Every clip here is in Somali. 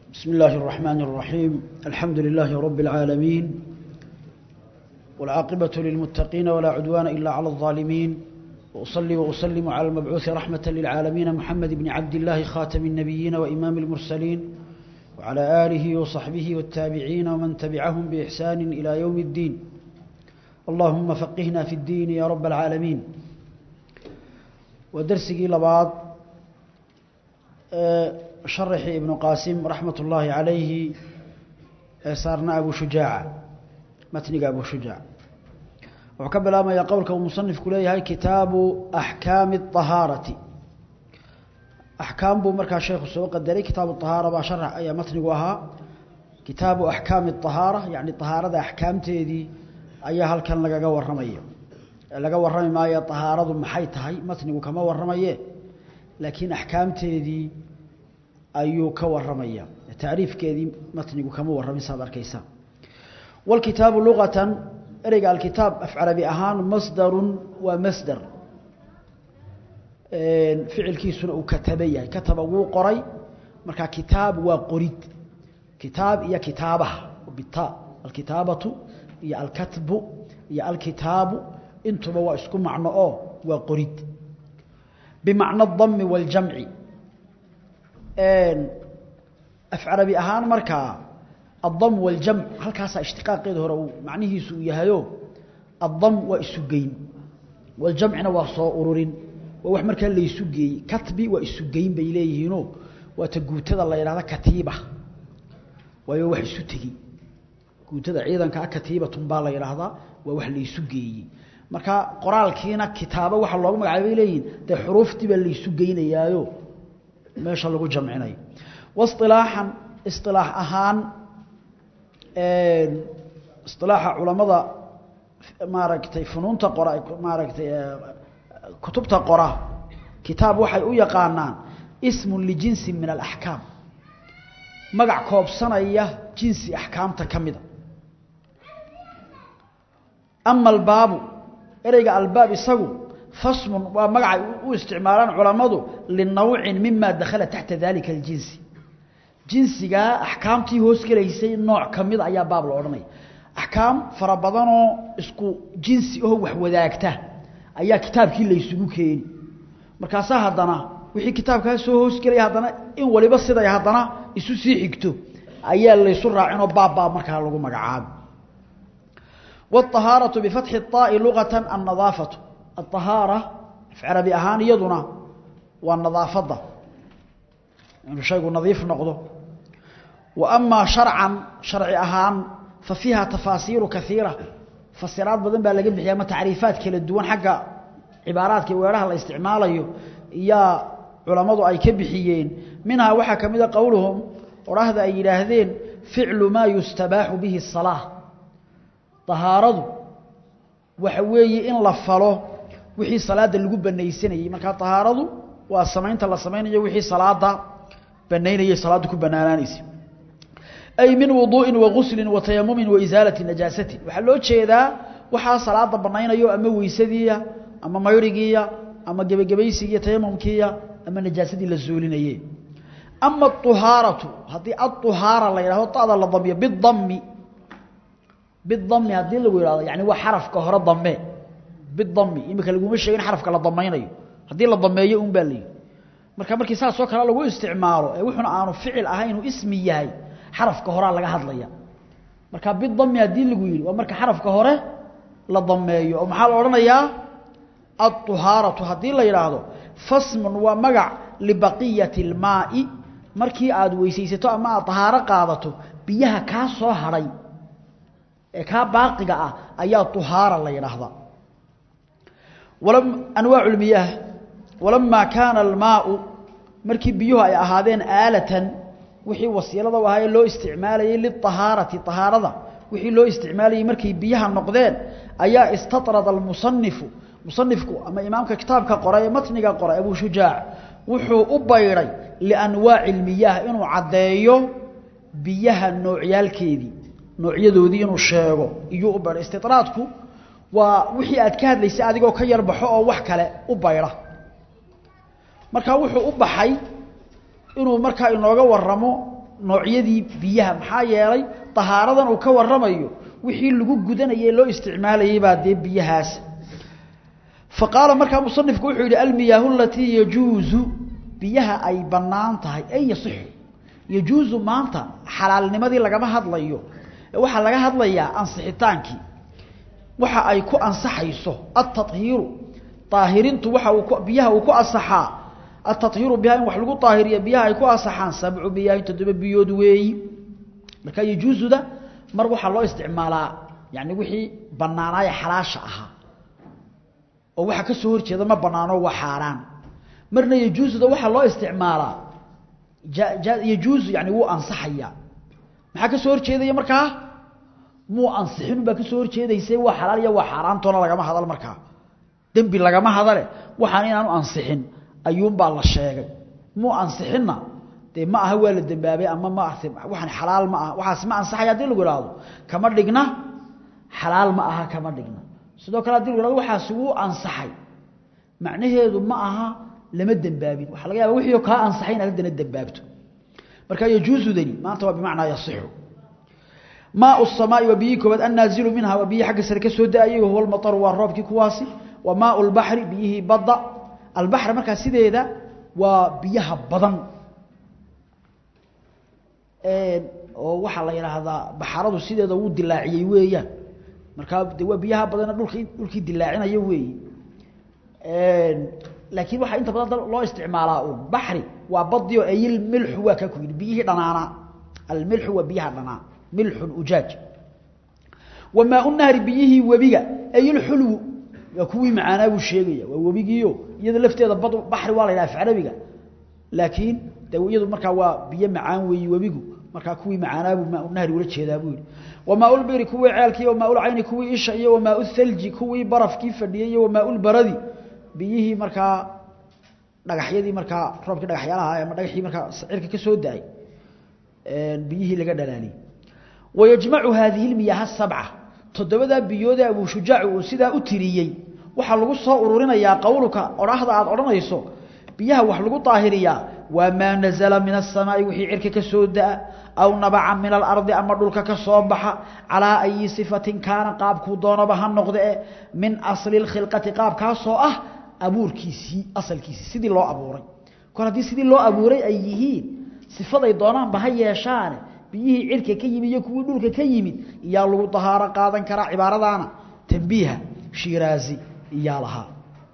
بسم الله الرحمن الرحيم الحمد لله رب العالمين والعاقبة للمتقين ولا عدوان إلا على الظالمين وأصلي وأسلم على المبعوث رحمة للعالمين محمد بن عبد الله خاتم النبيين وإمام المرسلين وعلى آله وصحبه والتابعين ومن تبعهم بإحسان إلى يوم الدين اللهم فقهنا في الدين يا رب العالمين ودرسي لبعض شرح ابن قاسم رحمة الله عليه صارنا أبو شجاع متنق أبو شجاع وكبل ما يقولك ومصنف كليه هاي كتاب أحكام الطهارة أحكام بو مركز الشيخ السوق الدري كتاب الطهارة بشرح أي متنقوها كتاب أحكام الطهارة يعني الطهارة أحكام تيدي أي هل كان لقا ورمية لقا ورمي ما هي طهارة محيطها متنقو كما ورمية لكن أحكام تيدي ayuu ka waramaya tacriifkeedii matnigu kama warramin saad arkaysa walkitaabu luqatan ereyga alkitaab af carabi ahaan masdarun waa masdar ficilkiisuna uu kataba yahay kataba wuu qoray marka kitaab waa qorid kitaab iyo kitaabaha bita alkitaabatu iyo alkatbu iyo alkitaabu intuba waa isku macno oo waa qorid bimacna adami waaljamci af carabi ahaan markaa addam waljamc halkaasaa ishtiqaaqeeda hore uu macnihiisu uu yahayo addam waa isu geyn waljamcina waa soo ururin waa wax markaa laysu geeyey katbi waa isu geyn bay leeyihiino waa ta guutada la yidhahda katiiba waayo wax isu tegi guutada ciidankaa katiibatun baa la yidhaahdaa waa wax laysu geeyey marka qoraalkiina kitaabo waxa loogu magacaabay bay leeyihin dee xuruuftii baa laysu geynayaayo meesha lagu jamcinayo wasilaaxan isilaax ahaan isilaaxa culamada maaragtay funuunta qora maaragtay kutubta qora kitaab waxay u yaqaanaan ismun lijinsin min alaxkaam magac koobsanaya jinsi axkaamta ka mida ama albaabu ereyga albaab isagu fasmun waa magacay u isticmaalaan culammadu linawcin mima dakhala taxta dalika aljinsi jinsigaa axkaamtii hoos gelaysay nooc ka mida ayaa baab la odhanaya axkaam fara badanoo isku jinsi oo wax wadaagta ayaa kitaabkii laysugu keeni markaasaa haddana wixii kitaabkaa soo hoosgelaya haddana in waliba siday haddana isu sii xigto ayaa laysu raacinoo baabbaab markaa lagu magacaabo wاطahaaraةu bifatxi الطaa'i lugaةa annadaafatu الطahaarة af carabi ahaan iyaduna waa nadaafadda inuu shaygu nadiif noqdo wa amaa sharcan sharci ahaan fa fiiha tafaasiiru kaiira fasiraad badan baa laga bixiya ama tacriifaad kala duwan xagga cibaaraadka weeraha la isticmaalayo iyaa culammadu ay ka bixiyeen minhaa waxaa ka mida qowluhum odhahda ay yidhaahdeen ficlu maa yustabaaxu bihi الsalaaة طahaaradu waxa weeye in la falo wixii salaada lagu banaysanayey markaa طahaaradu waa samaynta la samaynayo wixii salaada banaynayay salaada ku banaanaanaysa ay min wuduuءin waguslin watayamumin waisaalati najaasatin waxaa loo jeedaa waxaa salaada banaynayo ama weysadiiya ama mayrigiiya ama gebagabaysigiiya tayamumkiiya ama najaasadii la zuulinaye ama aلطuhaaratu haddii aلطuhaara la yidhahdo tada la damiyo bidami bidami haddii lagu yidhahdo yani waa xarafka hore dame bidami imika laguma sheegin xarafka la damaynayo haddii la dameeyo un baa la yidhi marka markii saasoo kale lagu isticmaalo ee wuxuna aanu ficil ahayn inuu ismi yahay xarafka horaa laga hadlaya marka bidami haddii lagu yidhi waa marka xarafka hore la dameeyo oo maxaa la odhanayaa aلطuhaaratu haddii la yidhaahdo fasmun waa magac libaqiyati اlmaai markii aad weysaysato ama aad طahaaro qaadato biyaha kaa soo hadhay ee kaa baaqiga ah ayaa طuhaara la yidhaahdaa anwaac اlmiyaah walamaa kaana almaau markii biyuhu ay ahaadeen aalatan wixii wasiilada u ahaa ee loo isticmaalayey liطahaarati طahaarada wixii loo isticmaalayey markay biyaha noqdeen ayaa istaطrada almusanifu musanifku ama imaamka kitaabka qora ee matniga qora abu shujaac wuxuu u baydhay lianwaaci اlmiyaah inuu caddeeyo biyaha noocyaalkeedii noocyadoodii inuu sheego iyuu u baydhay istiطraadku waa wixii aad ka hadlaysay adigoo ka yarbaxo oo wax kale u baydha markaa wuxuu u baxay inuu markaa inooga waramo noocyadii biyaha maxaa yeelay tahaaradan uu ka waramayo wixii lagu gudanayay loo isticmaalayay baa dee biyahaas faqaala markaa musanifku wuxuu yidhi almiyaahu alatii yajuuzu biyaha ay bannaan tahay ay yasixu yajuuzu maanta xalaalnimadii lagama hadlayo waxaa laga hadlayaa ansixitaankii waxa ay ku ansaxayso altahiiru aahirintu waxa uu biyaha uu ku asaxaa altahiiru biha in wax lagu aahiriya biyaha ay ku asaxaan sabcu biyaahi toddoba biyood weeyi marka yajuuzuda mar waxaa loo isticmaalaa yani wixii banaanaaya xalaasha ahaa oo waxa ka soo horjeeda ma banaano waa xaaraan marna yajuuzuda waxaa loo isticmaalaa yajuuzu yani wuu ansaxaya maxaa ka soo horjeedaya markaa muu ansixin baa ka soo horjeedaysa waa xalaal iyo waa xaaraantoona lagama hadal markaa dembi lagama hadale waxaan inaanu ansixin ayuunbaa la sheegay muu ansixinna dee ma aha waa la dembaabay ama ma waxaan xalaal ma aha waxaas ma ansaxaya hadii lagu ihahdo kama dhigna xalaal ma aha kama dhigna sidoo kale hadii lagu ihahdo waxaasi wuu ansaxay macnaheedu ma aha lama dembaabin waxaa laga yaaba wixii kaa ansaxay inaad haddana dembaabto marka yajuuzudani maanta waa bimacnaa yasixu maau الsamaai waa biyihii koobaad annaazilu minha waa biyihii xagga sare ka soo da-ayay wahuwa lmaطru waa roobkii kuwaasi wa maau اlbaxri biyihii badda albaxr markaa sideeda waa biyaha badan oo waxaa la yidhaahdaa baxaradu sideeda wuu dilaaciyey weeyaan markaa de waa biyaha badana dhulka dhulkii dilaacinaya weeyi laakiin waxaa inta badan loo isticmaalaa uun baxri waa badio ayilmilxu waa kaa ku yidhi biyihii dhanaanaa almilxu waa biyaha dhanaa milxun ujaaj wa maau nahri biyihii webiga ayilxulwu waa kuwii macaanaa buu sheegaya waa webigiio iyada lafteeda bad baxri waa la yidhaha afcarabiga laakiin de iyadu markaa waa biyo macaan weeyi webigu markaa kuwii macaanaabuu maaunahri ula jeedaa buu yihi wa maaulbiri kuwii ceelkii wa maaulcayni kuwii isha iyo wa maau thalji kuwii barafkii fadhiyey iyo wa maaulbaradi biyihii markaa dhagaxyadii markaa roobkii dhagaxyaalaha ama dhagaxii markaa cirka ka soo da-ay biyihii laga dhalaaliyey wayajmacu haadihi lmiyaaha sabca toddobadaa biyoodee abuu shujaacu uu sidaa u tiriyey waxaa lagu soo ururinayaa qowlka odhaahda aad odhanayso biyaha wax lagu daahiriyaa waa maa nazala min aلsamaa'i wixii cirka ka soo da-a aw nabaca min alardi ama dhulka ka soo baxa calaa ayi sifatin kaana qaabkuu doonaba ha noqde e min asli اkhilqati qaabkaasoo ah abuurkiisii asalkiisii sidii loo abuuray kor haddii sidii loo abuuray ay yihiin sifaday doonaanba ha yeeshaane biyihii cirka ka yimid iyo kuwii dhulka ka yimid iyaa lagu dahaaro qaadan karaa cibaaradaana tambiiha shiiraazi iyaa lahaa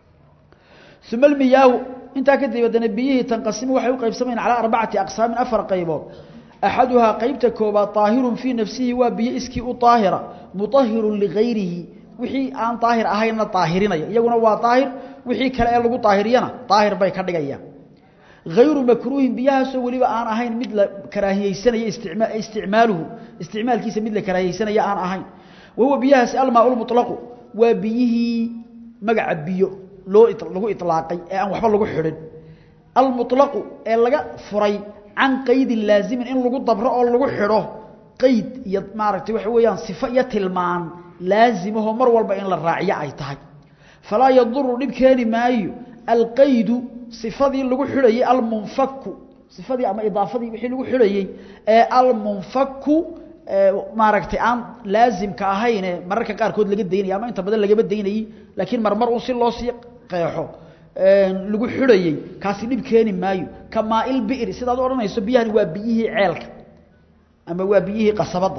uma almiyaahu intaa kadib haddana biyihii tanqasimu waxay u qaybsamayeen calaa arbacati aqsaamin afar qaybood axaduhaa qeybta koobaad daahirun fii nafsihi waa biyo iskii u daahira mutahirun ligayrihi wixii aan daahir ahaynna daahirinaya iyaguna waa daahir wixii kale ee lagu daahiriyana daahir bay ka dhigayaan hayru makruuhin biyahaasoo weliba aan ahayn mid la karaahiyeysanaya isticmaaluhu isticmaalkiisa mid la karaahiyeysanaya aan ahayn wahuwa biyahaasi almaa lmuطlaqu waa biyihii magaca biyo loo lagu ilaaqay ee aan waxba lagu xidhin almuطlaqu ee laga furay can qaydin laazimin in lagu dabro oo lagu xidho qayd iyo maaragtay waxa weeyaan sifo iyo tilmaan laazimahoo mar walba in la raaciyo ay tahay falaa yaduru dhib keeni maayo alqaydu sifadii lagu xidhayey almunfaku sifadii ama idaafadii wixii lagu xidhayey ee almunfaku maaragtay aan laazimka ahayne mararka qaarkood laga daynaya ama inta badan lagama daynayey laakiin marmar un si loo sii qeexo lagu xidhayey kaasi dhib keeni maayo ka maail bi'ri sidaad odhanayso biyahani waa biyihii ceelka ama waa biyihii qasabadda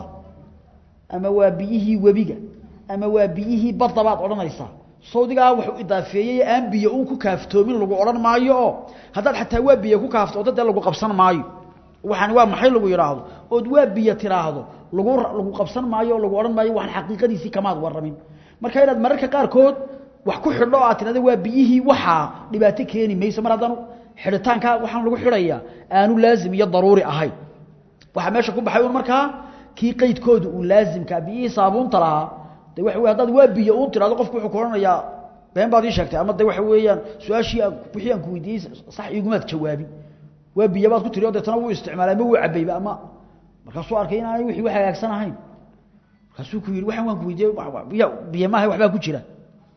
ama waa biyihii webiga ama waa biyihii badda baad odhanaysaa sawdigaa wuxuu idaafeeyey aan biyo uun ku kaaftoomin lagu odhan maayo oo haddaad xataa waa biyo ku kaaftooto dee lagu qabsan maayo waxaan waa maxay lagu yidhaahdo ood waa biyo tiraahdo lagu lagu qabsan maayo oo lagu odhan maayo waxaan xaqiiqadiisii kamaad warramin marka inaad mararka qaarkood wax ku xidho oo aad tirahda waa biyihii waxaa dhibaato keeni mayso mar haddaan xidhitaankaa waxaan lagu xidhayaa aanu laazim iyo daruuri ahayn waxaa meesha ku baxay un markaa kii qaydkooda uu laazimkaa biyihii saabuunta lahaa de waxa wey haddaad waa biyo uun tirahdo qofku wuxuu ku odhanayaa been baad ii sheegtay ama de waxa weeyaan su-aashii wixii aan ku weydiiyey sax iigumaad jawaabin waa biyo baad ku tiri o deetana wuu isticmaalay ama wuu cabayba ama markaasuu arkay inaanay wixii wax hagaagsan ahayn markaasuu ku yidhi waxaan waan ku weydiiyey biyo biyo maaha waxbaa ku jira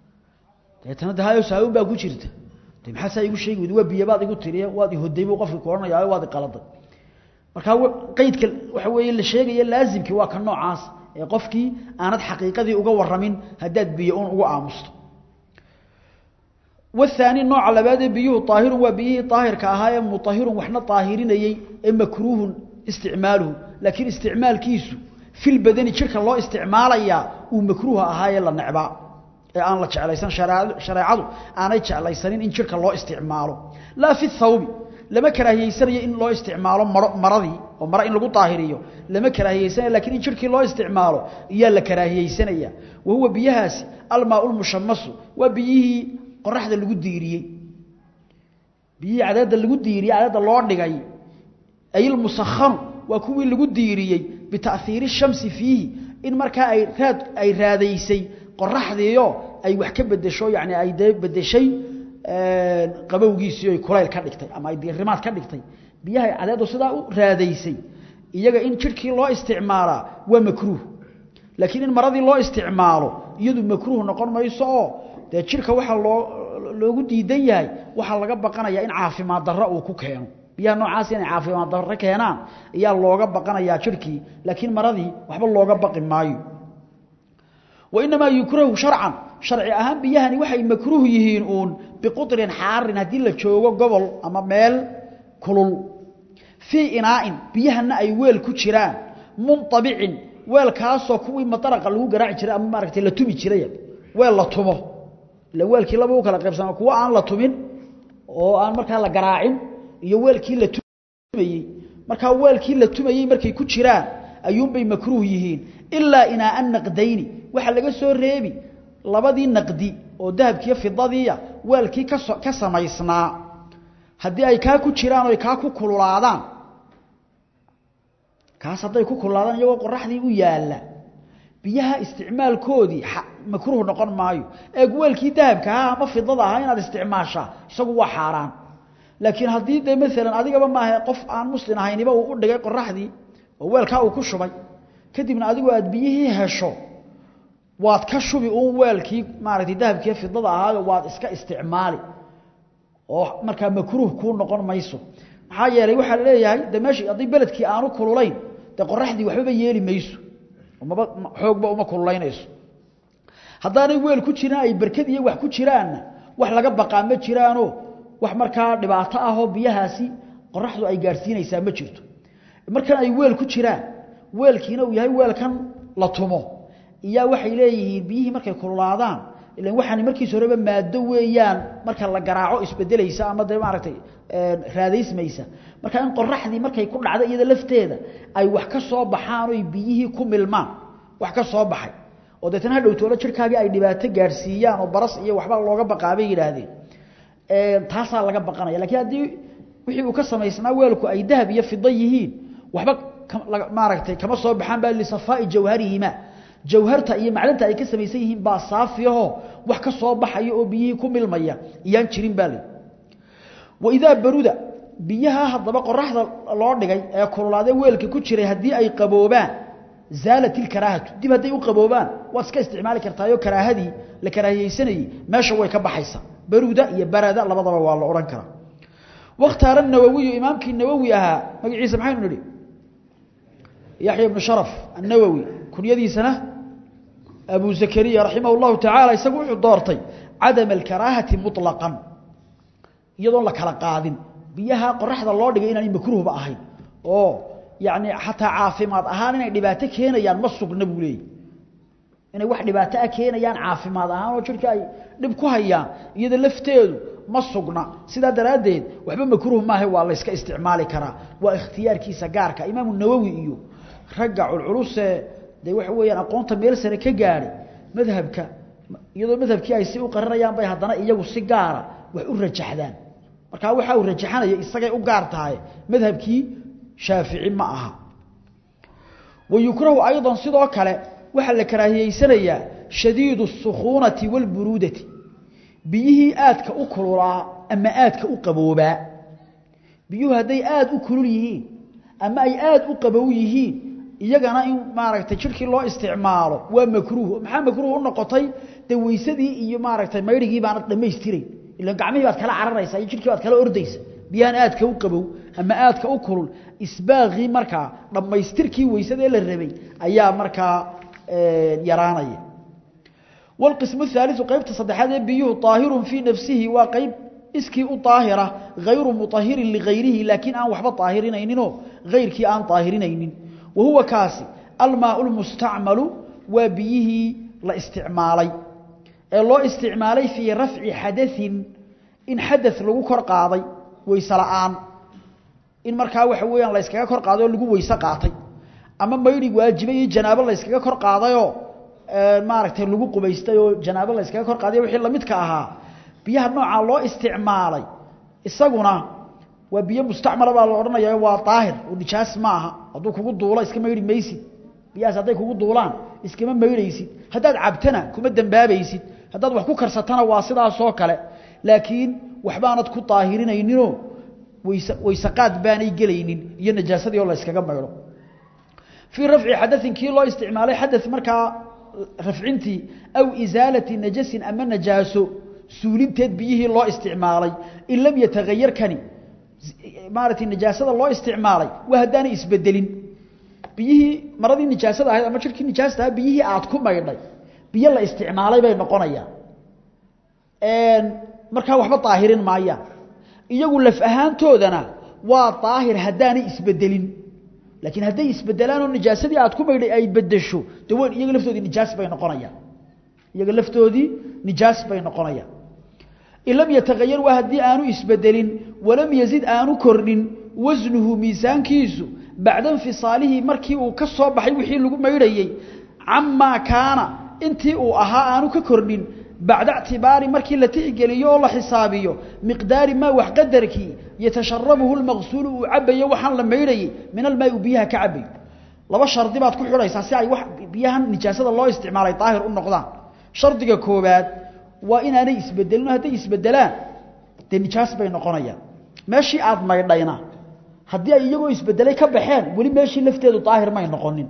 deetana de hayo saabuun baa ku jirta de maxaa saa igu sheegi weydi waa biyo baad igu tiriye waad ihoday buu qofki ku odhanayaayo waad iqaladay marka qaydka waxa weeye la sheegaya laazimkii waa ka noocaas ee qofkii aanad xaqiiqadii uga waramin haddaad biyo uun ugu aamusto والثاني نوع لباد بيه طاهر وبيه طاهر كاها مطهر وحنا طاهرينيي مكروه استعماله لكن استعمال كيسو في البدن شركه لو استعماليا ومكروه اهاي لا نعبا aan la jeclaysan shariicadu aanay jeclaysanin in jirka loo isticmaalo la fi thawb lama karaahiyeysanaya in loo isticmaalo maradii oo mara in lagu taahiriyo lama karaahiyeysanaya laakiin in jirkii loo isticmaalo iyo la karaahiyeysanaya wahuwa biyahaasi almaa'ul mushammas wa biyihi qoraxda lagu diiriyey biyihii cadaadda lagu diiriyey cadaadda loo dhigay ayil musakhanu waa kuwii lagu diiriyey bita'hiiri shamsi fiihi in markaa ay raad ay raadaysay qoraxdiiyo ay wax ka bedesho yani ay dee bedeshay qabowgiisii ay kulayl ka dhigtay ama ay diirimaad ka dhigtay biyaha cadaaddu sidaa u raadaysay iyaga in jirkii loo isticmaalaa waa makruuh laakiin in maradii loo isticmaalo iyadu makruuh noqon mayso oo dee jirka waxaa loo loogu diidan yahay waxaa laga baqanayaa in caafimaad darro uu ku keeno biyaha noocaas inay caafimaad darro keenaan ayaa looga baqanayaa jirkii laakiin maradii waxba looga baqi maayo وإنما يكره شرعا شرعي أهم بيهني وحي مكروه يهين أون بقطر حار هدي لجوغو قبل أما ميل كلل في إناء بيهن أي ويل كجران منطبع ويل كاسو كوي مطرق لغو قراع جران أما ماركتي لتومي جران ويل لطمه لويل كي لبو كلا قيبسان كوا آن لطمين oo aan markaa la garaacin iyo weelkii la tumayay marka weelkii la tumayay markay ku jiraan ayuun bay makruuh yihiin illa ina an naqdayni waxa laga soo reebi labadii naqdi oo dahabkiyo fidadiya weelkii ka ka samaysnaa hadii ay ka ku jiraan oo ay ka ku kululaadaan kaas haday ku kululaadaan iyagoo qoraxdii u yaala biyaha isticmaalkoodii makruuh noqon maayo ee weelkii dahabka ama fidada ah inaad isticmaashaa isagu waa xaraan laakiin hadii de mesela adigaba maaha qof aan muslim ahayniba uu u dhigay qoraxdii oo weelka uu ku shubay kadibna adigu aad biyihii hesho waad ka shubi uun weelkii maaragtay dahabkii fidada ahaayo waad iska isticmaali oo markaa makruuh kuu noqon mayso maxaa yeelay waxaa leeyahay de meeshii haddii beledkii aanu kululayn dee qoraxdii waxbaba yeeli mayso maba xoogba uma kululaynayso haddaanay weel ku jiraan ay barkad iyo wax ku jiraanna wax laga baqaa ma jiraanoo wax markaa dhibaato ahoo biyahaasi qoraxdu ay gaadhsiinaysaa ma jirto markan ay weel ku jiraan weelkiina uu yahay weelkan la tumo iyaa waxay leeyihiin biyihii markay kululaadaan ilan waxaan markiis horeba maado weeyaan marka la garaaco isbedelaysa ama dee maaragtay raadaysmaysa marka in qoraxdii markay ku dhacdo iyada lafteeda ay wax ka soo baxaan oy biyihii ku milmaan wax ka soo baxay oo deetana ha dhowtoolo jirkaagii ay dhibaato gaadhsiiyaan oo baras iyo waxba looga baqaabay yidhaahdeen taasaa laga baqanaya lakiin haddii wixii uu ka samaysnaa weelku ay dahab iyo fida yihiin waxba maaragtay kama soo baxaan baa lisafaa'i jawharihima jawharta iyo macdanta ay ka samaysan yihiin baa saafiyaho wax ka soo baxaya oo biyihii ku milmaya iyaan jirin baa li waidaa baruda biyaha haddaba qoraxda loo dhigay ee kululaadee weelka ku jiray haddii ay qaboobaan zaalat ilkaraahatu dib hadday u qaboobaan waad iska isticmaali kartaayoo karaahadii la karaahiyeysanayey meesha way ka baxaysaa baruda iyo barada labadaba waa la odhan karaa wakhtaara nawowiyu imaamkii nawowi ahaa magaciisa maxaynu nidhi yaxya ibnu sharaf annawowi kunyadiisana abu zakariya raximah اllahu tacaala isagu wuxuu doortay cadama alkaraahati muطlaqan iyadoon la kala qaadin biyaha qoraxda loo dhigay inaanay makruuhba ahayn oo yani xataa caafimaad ahaan inay dhibaato keenayaan ma sugna buu leeyay inay wax dhibaato ah keenayaan caafimaad ahaan oo jirka ay dhib ku hayaan iyada lafteedu ma sugna sidaa daraaddeed waxba makruuh maaha waa la yska isticmaali karaa waa ikhtiyaarkiisa gaarka imaamu nawowi iyo ragga culculusee dee waxa weeyaan aqoonta meel sare ka gaadhay madhabka iyadoo madhabkii ay si u qarinayaan bay haddana iyagu si gaara wax u rajaxdaan markaa waxa uu rajaxanaya isagay u gaar tahay madhabkii shaafici ma aha wayukrahu aydan sidoo kale waxaa la karaahiyeysanayaa shadiidu الsukhuunati wاlburuudati biyihii aadka u kululaa ama aadka u qaboobaa biyuhu hadday aada u kulul yihiin ama ay aada u qabow yihiin iyagana in maaragtay jirkii loo isticmaalo waa makruuh maxaa makruuh u noqotay dee weysadii iyo maaragtay maydhigii baanad dhammaystirayn ilan gacmihii baad kala cararaysaa iyo jirkii baad kala ordaysa biyahan aadka u qabow ama aadka u kulul isbaaqii markaa dhammaystirkii weysada ee la rabay ayaa markaa yaraanaya والقسم الثالث قيبت صدحات بيوه طاهر في نفسه وقيب اسكي طاهرة غير مطهر لغيره لكن أن وحبا طاهرين أينينو غير كي أن طاهرين أينين وهو كاسي الماء المستعمل وبيه لا استعمالي الله استعمالي في رفع حدث إن حدث لغو كرقاضي ويسلعان إن مركا وحويا لا يسكا كرقاضي لغو ويسقاطي أما ما يريد واجبي جناب الله يسكا كرقاضي maaragtay lagu qubaystay oo janaabo la iskaga kor qaaday wixii lamidka ahaa biyaha nooca loo isticmaalay isaguna waa biyo mustacmal baa la oranayaa waa daahir oo nijaas ma aha haduu kugu duulo iska meeyri maysid biyaas haday kugu duulaan iskama meeyraysid hadaad cabtana kuma dambaabaysid hadaad wax ku karsatana waa sidaas oo kale laakiin waxbaanad ku daahirinaynin waysa waysaqaad baanay gelaynin iyo najaasadii oo la iskaga meeyro في رفع حدث كي لو استعماله حدث marka rafcintii aw isaalati najasin ama najaaso suulinteed biyihii loo isticmaalay in lam yatagayar kani maaragtay najaasada loo isticmaalay waa haddaanay isbedelin biyihii maradii nijaasada ahayd ama jirkii nijaasta ahaa biyihii aad ku maydhay biyo la isticmaalay bay noqonayaan markaa waxba daahirin maayaan iyagu laf ahaantoodana waa daahir haddaanay isbedelin laakiin hadday isbedelaan oo najaasadii aad ku maydhay ay bedesho dawan iyaga laftoodii nijaas bay noqonayaan iyaga laftoodii nijaas bay noqonayaan in lam yatagayar waa haddii aanu isbedelin walam yazid aanu kordhin wasnuhu miisaankiisu bacda infisaalihi markii uu ka soo baxay wixii lagu maydhayey camaa kaana intii uu ahaa aanu ka kordhin bacda ictibaari markii la tixgeliyo oo la xisaabiyo miqdaari maa wax qadarkii yatasharabuhu lmaqsuulu uu cabayo waxaan la maydhayey min almaai u biyaha ka cabayo laba shardi baad ku xidhaysaa si ay wax biyahan nijaasada loo isticmaalay daahir u noqdaan shardiga koobaad waa inaanay isbedelin hadday isbedelaan dee nijaas bay noqonayaan meeshii aad maydhayna haddii ay iyagoo isbedelay ka baxeen weli meeshii lafteedu daahir may noqonin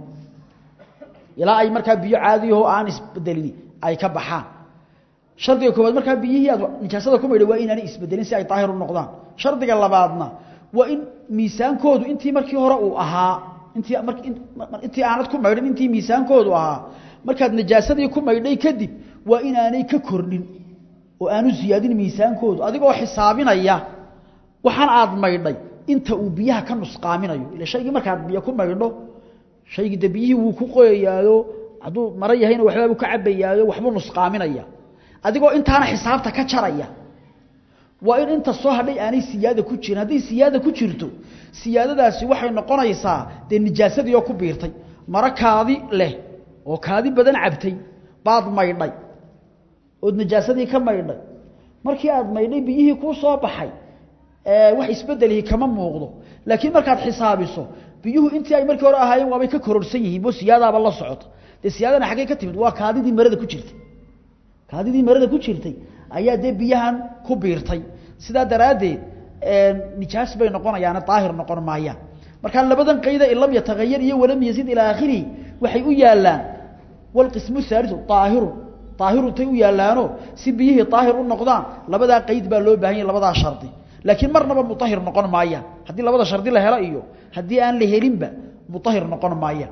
ilaa ay markaa biyo caadiyaho aan isbedelin ay ka baxaan shardiga koobaad markaa biyihii aad nijaasada ku maydhay waa inaanay isbedelin si ay daahir u noqdaan shardiga labaadna waa in miisaankoodu intii markii hore uu ahaa intii intii aanad ku maydhin intii miisaankoodu ahaa markaad najaasadii ku maydhay kadib waa inaanay ka kordhin oo aanu siyaadin miisaankoodu adigoo xisaabinaya waxaan aad maydhay inta uu biyaha ka nusqaaminayo ila shaygii markaad biyo ku maydho shaygii de biyihii wuu ku qoyayaayo hadduu maro yahayna waxbaabuu ka cabayaayo waxbuu nusqaaminaya adigoo intaana xisaabta ka jaraya waa in inta soo hadhay aanay siyaada ku jirin hadday siyaada ku jirto siyaadadaasi waxay noqonaysaa dee nijaasadii oo ku biirtay maro kaadi leh oo kaadi badan cabtay baad maydhay ood najaasadii ka maydhay markii aad maydhay biyihii kuu soo baxay wax isbedelihi kama muuqdo laakiin markaad xisaabiso biyuhu intii ay markii hore ahaayeen waabay ka kororsan yihiin bo siyaadaaba la socota dee siyaadana xaggey ka timid waa kaadidii marada ku jirtay kaadidii marada ku jirtay ayaa dee biyahan ku biirtay sidaa daraaddeed nijaas bay noqonayaane daahir noqon maayaan markaa labadan qayda in lam yatagayar iyo walam yazid ilaa aakhirihi waxay u yaallaan walqismu haaliu daahirun daahirun tay u yaallaano si biyihii daahir u noqdaan labadaa qayd baa loo baahan yahy labadaa shardi laakiin marnaba mutahir noqon maayaan haddii labada shardi la helo iyo haddii aan la helinba mutahir noqon maayaan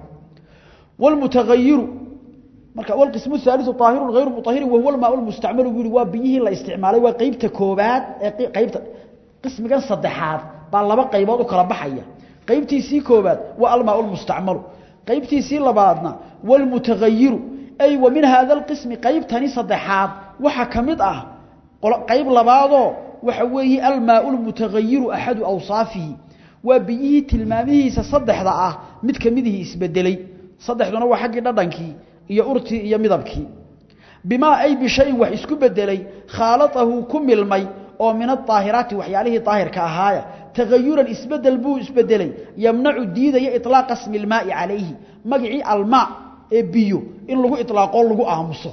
walmutagayiru marka walqismu haaliu daahirun hayru mutahirin wahuwa almaa lmustacmalu buu yihi waa biyihii la isticmaalay waa qeybta koobaad ee qeybta qismigan saddexaad baa laba qaybood u kala baxaya qaybtiisii koobaad waa almaa lmustacmalu qaybtiisii labaadna walmutagayiru ay wa min hada alqismi qaybtani saddexaad waxa ka mid ah qayb labaadoo waxa weeye almaa lmutagayiru axadu awsaafihi waa biyihii tilmaamihiisa saddexda ah mid ka midihii isbedelay saddexduna waa xaggii dhadhankii iyo urtii iyo midabkii bimaa ay bishayin wax isku bedelay khaalatahu ku milmay oo min aaahiraati waxyaalihii daahirka ahaaya tagayuran isbedel buu isbedelay yamnacu diidaya ilaaqa smi lmaai calayhi magacii almaa ee biyo in lagu ilaaqoo lagu aamuso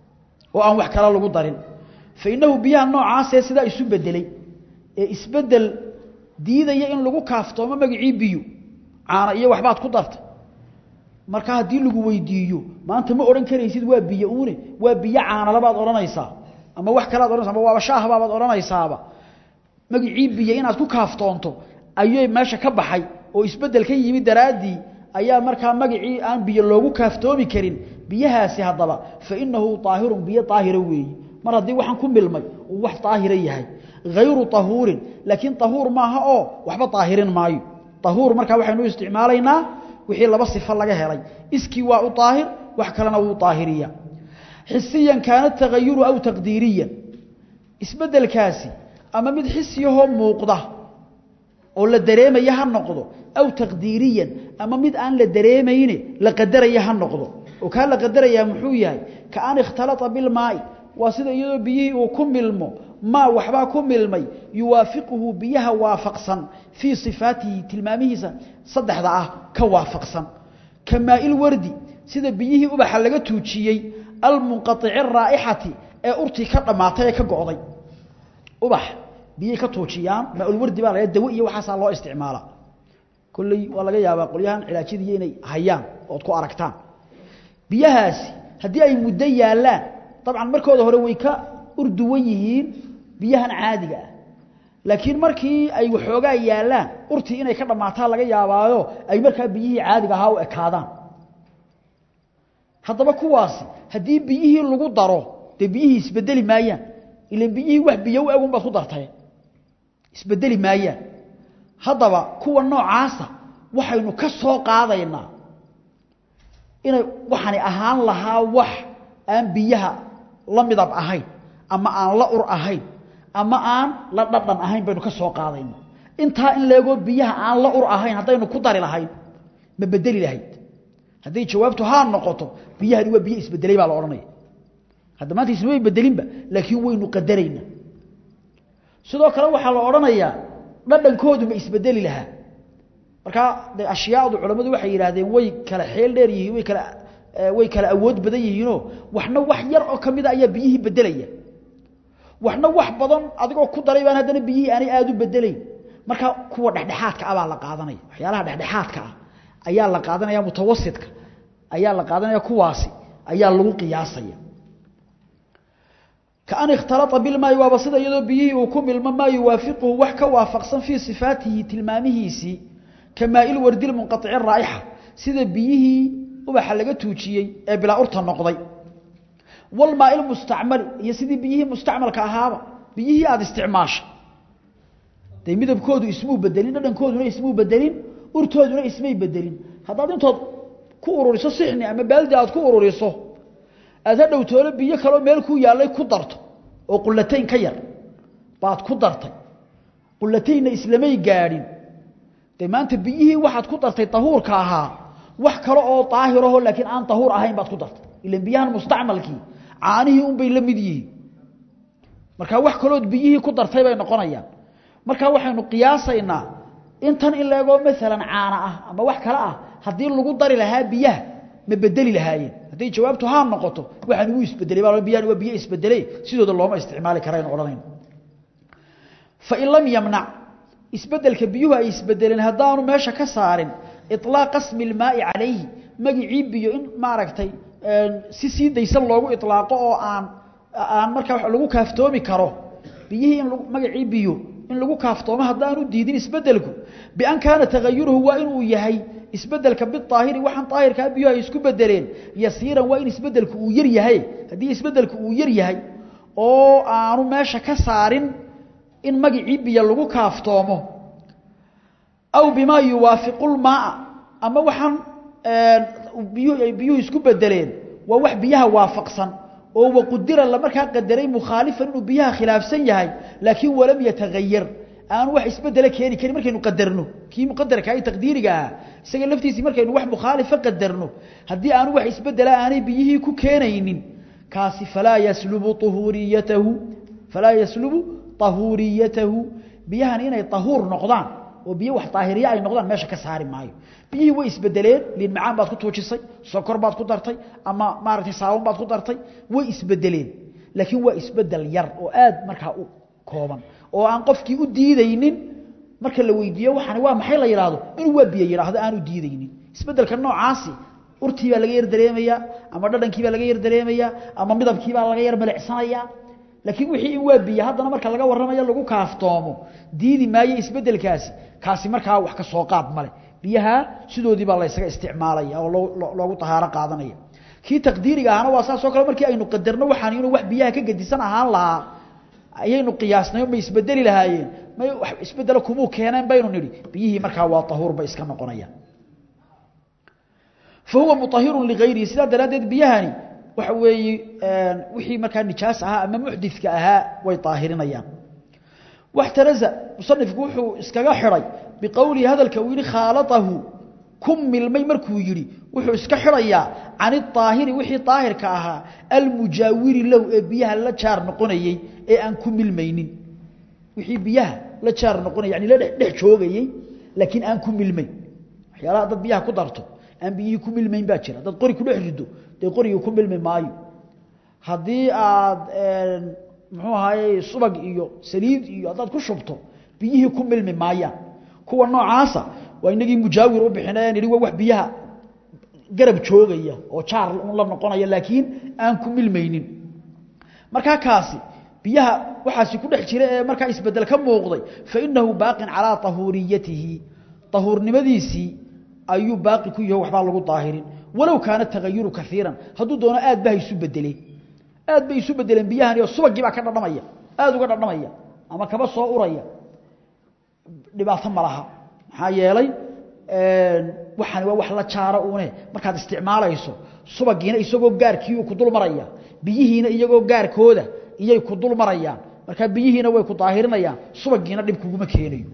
oo aan wax kale lagu darin fainahu biyaha noocaasee sidaa isu bedelay ee isbedel diidaya in lagu kaaftoomo magacii biyo caana iyo waxbaad ku darta marka haddii lagu weydiiyo maanta ma odhan karaysid waa biyo uune waa biyo caanalabaad odhanaysaa ama wax kalead odhanaysa ama waaba shaahbaabaad odhanaysaaba magacii biyo inaad ku kaaftoonto ayay meesha ka baxay oo isbedel ka yimid daraaddii ayaa markaa magacii aan biyo loogu kaaftoomi karin biyahaasi haddaba fa innahu daahirun biyo daahira weeyi mar haddii waxaan ku milmay uu wax daahira yahay hayru tahuurin laakiin tahuur maaha oo waxba daahirin maayo tahuur markaa waxaynu isticmaalaynaa wixii laba sifo laga helay iskii waa u daahir wax kalena wuu daahiriya xisiyan kaana tagayuru aw taqdiiriyan isbeddelkaasi ama mid xisiyahoo muuqda oo la dareemaya ha noqdo aw taqdiiriyan ama mid aan la dareemayne la qadaraya ha noqdo oo kaa la qadarayaa muxuu yahay ka an ikhtalata bilmaa'i waa sida iyadoo biyihii uu ku milmo maa waxbaa ku milmay yuwaafiquhu biyaha waafaqsan fii sifaatihi tilmaamihiisa saddexda ah ka waafaqsan ka maa'il wardi sida biyihii ubaxa laga tuujiyey almunqaici raa'ixati ee urtii ka dhammaatay ee ka go'day ubax biyay ka tuujiyaan maaulwardi baa laga dawo iyo waxaasaa loo isticmaala kolley waa laga yaabaa qolyahan cilaajadiiyo inay hayaan ood ku aragtaan biyahaasi haddii ay muddo yaallaan dabcan markooda hore way ka urduwan yihiin biyahan caadiga ah laakiin markii ay waxoogaa yaallaan urtii inay ka dhammaataa laga yaabaayo ay markaa biyihii caadiga ahaa u ekaadaan haddaba kuwaasi haddii biyihii lagu daro dee biyihii isbedeli maayaan ilan biyihii wax biyo u egun baad ku dartay isbedeli maayaan haddaba kuwa noocaasa waxaynu ka soo qaadaynaa inay waxani ahaan lahaa wax aan biyaha la midab ahayn ama aan la ur ahayn ama aan la dhadhan ahayn baynu ka soo qaadayna intaa in leegoo biyaha aan la ur ahayn haddaynu ku dari lahayn ma bedeli lahayd hadday jawaabtu haa noqoto biyahani waa biyo isbedelay baa la odhanaya hadda maanta ismay bedelinba laakiin waynu qadarayna sidoo kale waxaa la odhanayaa dhadhankoodu ma isbedeli lahaa markaa de ashyaadu culammadu waxay yidhaahdeen way kala xeel dheer yihiin way kala way kala awood badan yihiinoo waxna wax yar oo ka mida ayaa biyihii bedelaya waxna wax badan adigoo ku daray baan haddana biyihii aanay aada u bedelayn markaa kuwa dhexdhexaadka ah baa la qaadanaya waxyaalaha dhexdhexaadka ah ayaa la qaadanaya mutawasitka ayaa la qaadanaya kuwaasi ayaa lagu qiyaasaya kaan ikhtalaa bilmaayi waaba sida iyadoo biyihii uu ku milmo maa yuwaafiquhu wax ka waafaqsan fii sifaatihi tilmaamihiisii ka maail wardil munqaici raa'ixa sida biyihii ubaxa laga tuujiyey ee bilaa urta noqday walmaail mustacmali iyo sidii biyihii mustacmalka ahaaba biyihii aada isticmaashay dee midabkoodu ismuu bedelin dhadhankooduna ismuu bedelin urtooduna ismay bedelin haddaad intood ku ururiso sixni ama baaldi aad ku ururiso aad hadhow toolo biyo kaloo meel ku yaallay ku darto oo qulatayn ka yar baad ku dartay qulataynna islamay gaadhin dee maanta biyihii waxaad ku dartay tahuurka ahaa wax kale oo daahiraho laakiin aan tahuur ahayn baad ku dartay ilan biyahan mustacmalkii caanihii unbay la mid yihiin markaa wax kalood biyihii ku dartay bay noqonayaan markaa waxaynu qiyaasaynaa intan in leegoo maalan caana ah ama wax kale ah haddii lagu dari lahaa biyaha ma bedeli lahaayeen hadday jawaabtu haa noqoto waxaan ugu isbedelay baa biyahan waa biyo isbedelay sidooda looma isticmaali karaynu odhanayno fain lam yamnac isbedelka biyuhu ay isbedeleen haddaanu meesha ka saarin iطlaaq asmi اlmaa'i calayhi magicii biyo in maaragtay si sii daysan loogu iطlaaqo oo aan aan markaa lagu kaaftoomi karo biyihii in magacii biyo in lagu kaaftoomo haddaanu diidin isbedelku bian kaana tagayuruhu waa inuu yahay isbedelka biaahiri waxaan aahirkaa biyuhu ay isku bedeleen yasiiran waa in isbedelku uu yar yahay haddii isbedelku uu yar yahay oo aanu meesha ka saarin in magicii biyo lagu kaaftoomo aw bimaa yuwaafiqu lmaaa ama waxaan biyuhu ay biyuhu isku bedeleen waa wax biyaha waafaqsan oo waqudira la markaa qadaray mukhaalifan inuu biyaha khilaafsan yahay laakiin walam yatagayar aanu wax isbedele keeni karin markaynu qadarno kii muqadarka ay taqdiiriga ah isaga laftiisii markaynu wax mukhaalifa qadarno haddii aanu wax isbedela aanay biyihii ku keenaynin kaasi falaa yaslubu uhuriyatahu falaa yaslubu tahuuriyatahu biyahan inay tahuur noqdaan oo biyo wax daahiriye ay noqdaan meesha ka saari maayo biyihii way isbedeleen liin macaan baad ku tuujisay sokor baad ku dartay ama maaragtay saabon baad ku dartay way isbedeleen laakiin waa isbedel yar oo aad markaa u kooban oo aan qofkii u diidaynin marka la weydiiyo waxaani waa maxay la yidhaahdo inuu waa biyo yidhaahdo aan u diidaynin isbedelka noocaasi urtii baa laga yar dareemayaa ama dhadhankii baa laga yar dareemayaa ama midabkii baa laga yar malecsanayaa laakiin wixii in waa biyo haddana marka laga warramayo lagu kaaftoomo diidi maayo isbeddelkaasi kaasi markaa wax ka soo qaad male biyaha sidoodii baa la ysaga isticmaalaya oo loogu tahaaro qaadanaya kii taqdiiriga ahana waa saas oo kale markii aynu qadarno waxaan inuu wax biyaha ka gedisan ahaan lahaa ayaynu qiyaasnay ma isbedeli lahaayeen may wax isbedelo kumuu keeneen baynu nidhi biyihii markaa waa tahuur bay iska noqonayaan fa huwa mutahirun ligayrihi sidaa daraaddeed biyahani waxa weeye wixii markaa nijaas ahaa ama muxdidka ahaa way daahirinayaan waxtaraza musanifku wuxuu iskaga xidhay biqowlihi hadalka uu yidhi khaalatahu ku milmay markuu yidhi wuxuu iska xidhayaa can idaahiri wixii daahirka ahaa almujaawiri lahu ee biyaha la jaar noqonayey ee aan ku milmaynin wixii biyaha la jaar noqonay yani la dhex joogayey laakiin aan ku milmayn waxyaalaha dad biyaha ku darto aan biyihii ku milmayn baa jira dad qori ku dhex rido dee qorigii ku milmi maayo haddii aad muxuu ahaye subag iyo saliid iyo haddaad ku shubto biyihii ku milmi maayaan kuwa noocaasa waa inagii mujaawir u bixinayaan yidhi waa wax biyaha garab joogaya oo jaar un la noqonaya laakiin aan ku milmaynin markaa kaasi biyaha waxaasi ku dhex jira ee markaa isbedel ka muuqday fa inahu baaqin calaa tahuuriyatihi tahuurnimadiisii ayuu baaqi ku yaho waxbaa lagu daahirin walow kaana tagayuru kaiiran hadduu doono aad ba ha isu bedeleen aad bay isu bedeleen biyahani oo subagii baa ka dhadhamaya aada uga dhadhamaya ama kaba soo uraya dhibaato ma laha maxaa yeelay waxani waa wax la jaaro une markaad isticmaalayso subagiina isagoo gaarkii ku dul maraya biyihiina iyagoo gaarkooda iyay ku dul marayaan markaa biyihiina way ku daahirinayaan subagiina dhib kuguma keenayo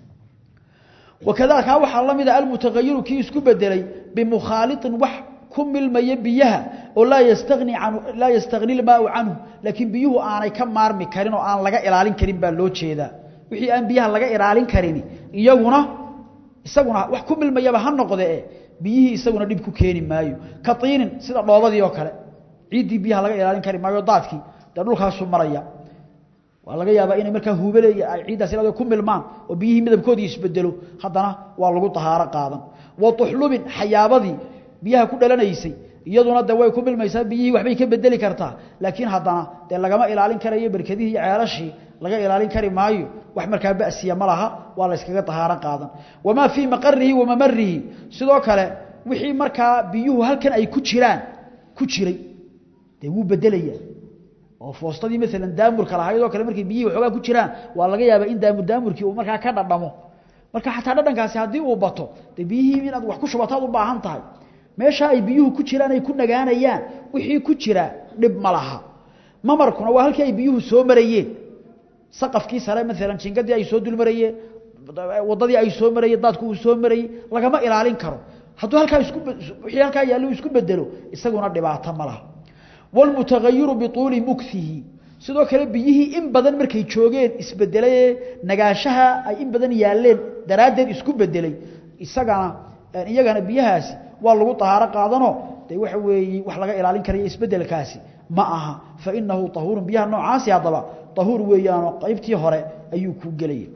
wakadalika waxaa la mida almutagayiru kii isku bedelay bimukhaaliطin wax ku milmaya biyaha oo laa yastani an laa yastagni lmaau canhu laakiin biyuhu aanay ka maarmi karin oo aan laga ilaalin karin baa loo jeedaa wixii aan biyaha laga ilaalin karin iyaguna isaguna wax ku milmayaba ha noqdee biyihii isaguna dhib ku keeni maayo ka tiinin sida dhoobadii oo kale ciiddii biyaha laga ilaalin kari maayo daadkii dee dhulkaasuu maraya waa laga yaabaa inay markaa huubale ay ciiddaas ilaa ku milmaan oo biyihii midabkoodii isbedelo haddana waa lagu tahaaro qaadan wa tuxlubin xayaabadii biyaha ku dhalanaysay iyaduna de way ku milmaysaa biyihii waxbay ka bedeli kartaa laakiin haddana dee lagama ilaalin karayo berkadihii iyo ceelashii laga ilaalin kari maayo wax markaa basiya ma laha waa la yskaga tahaaro qaadan wamaa fii maqarihi wa mamarihi sidoo kale wixii markaa biyuhu halkan ay ku jiraan ku jiray dee wuu bedelaya oo foostadii maalan daamurka lahayd oo kale markay biyihii waxoogaa ku jiraan waa laga yaabaa in daamur daamurkii uu markaa ka dhadhamo marka xataa dhadhankaasi haddii uu bato dee biyihii inaad wax ku shubataad u baahan tahay meeshaa ay biyuhu ku jiraan ay ku nagaanayaan wixii ku jira dhib ma laha mamarkuna waa halkii ay biyuhu soo marayeen saqafkii sare maalan jingadii ay soo dul marayeen waddadii ay soo marayeen daadku uu soo marayey lagama ilaalin karo hadduu halkaa isku wixii halkaa yaallo isku bedelo isaguna dhibaato ma laha wاlmutagayiru bituuli mukhihi sidoo kale biyihii in badan markay joogeen isbedelayee nagaashaha ay in badan yaaleen daraaddeed isku bedelay isagana iyagana biyahaasi waa lagu tahaaro qaadano dee waxa weeye wax laga ilaalin karayo isbedelkaasi ma aha fainahu tahuurun biyaha noocaasi haddaba tahuur weeyaanoo qaybtii hore ayuu ku gelaya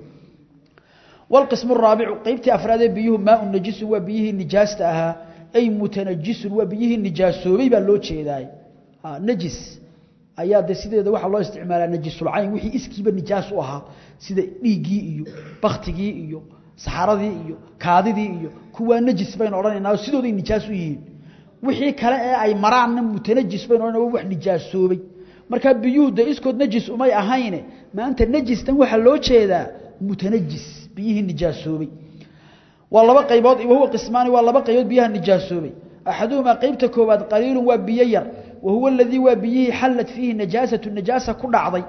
wاlqism الraabicu qaybtii afraadee biyuhu maau najisun waa biyihii nijaasta ahaa ay mutanajisun waa biyihii nijaasoobay baa loo jeedaay najis ayaa de sideeda waxaa loo isticmaalaa najisulcayn wixii iskiiba nijaas u ahaa sida dhiiggii iyo baktigii iyo saxaradii iyo kaadidii iyo kuwaa najis baynu odhanaynaa oo sidooday nijaas u yihiin wixii kale ee ay maraanna mutanajis baynu odhanayna waa wax nijaasoobay markaa biyuhu de iskood najis umay ahayne maanta najistan waxaa loo jeedaa mutanajis biyihii nijaasoobay waa laba qaybood wahuwa qismaani waa laba qaybood biyaha nijaasoobay axaduhumaa qeybta koowaad qaliilun waa biyo yar wahuwa aladii waa biyihii xallat fiihi najaasatu najaasa ku dhacday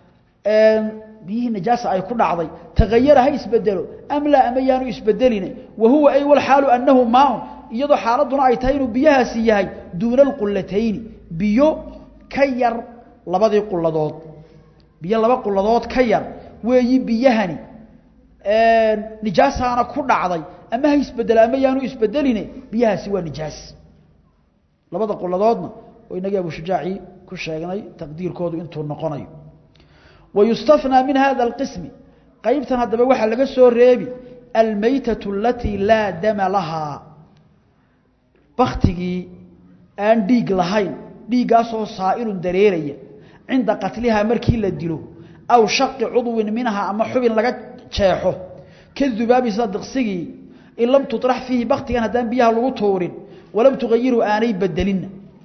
biyihii najaasa ay ku dhacday tagayara ha isbedelo am laa ama yaanu isbedeline wahuwa ay walxaalu annahu maaun iyadoo xaaladuna ay tahay inuu biyahaasi yahay duuna alqulatayni biyo ka yar labadii quladood biyo laba quladood ka yar weeyi biyahani nijaasaana ku dhacday ama ha isbedelo ama yaanu isbedeline biyahaasi waa nijaas labada quladoodna oo inagii abushujaaci ku sheegnay taqdiirkoodu intuu noqonayo wayustanaa min hada alqismi qaybtan haddaba waxaa laga soo reebi almaytatu alatii laa dama lahaa baktigii aan dhiig lahayn dhiiggaasoo saa'ilun dareeraya cinda qatlihaa markii la dilo aw shaqi cudwin minhaa ama xubin laga jeexo ka dubaabi sida diqsigii in lam tuطrax fiihi baktigan haddaan biyaha lagu tuurin walam tugayiru aanay bedelinna